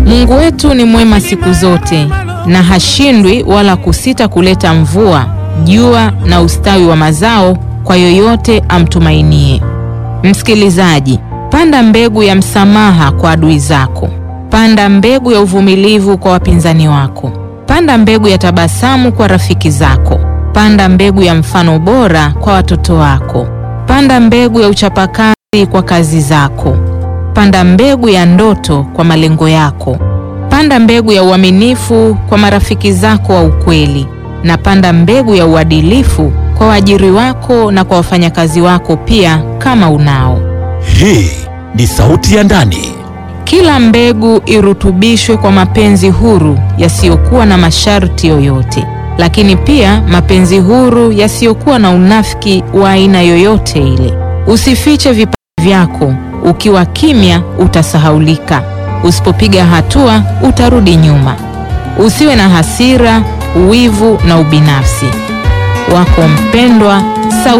Mungu wetu ni mwema siku zote na hashindwi wala kusita kuleta mvua, jua na ustawi wa mazao kwa yoyote amtumainie. Msikilizaji, panda mbegu ya msamaha kwa adui zako. Panda mbegu ya uvumilivu kwa wapinzani wako. Panda mbegu ya tabasamu kwa rafiki zako. Panda mbegu ya mfano bora kwa watoto wako. Panda mbegu ya uchapakazi kwa kazi zako. Panda mbegu ya ndoto kwa malengo yako. Panda mbegu ya uaminifu kwa marafiki zako wa ukweli, na panda mbegu ya uadilifu kwa waajiri wako na kwa wafanyakazi wako pia, kama unao. Hii ni Sauti ya Ndani. Kila mbegu irutubishwe kwa mapenzi huru yasiyokuwa na masharti yoyote, lakini pia mapenzi huru yasiyokuwa na unafiki wa aina yoyote ile. Usifiche vipaji vyako. Ukiwa kimya utasahaulika. Usipopiga hatua utarudi nyuma. Usiwe na hasira, wivu na ubinafsi. Wako mpendwa Sauti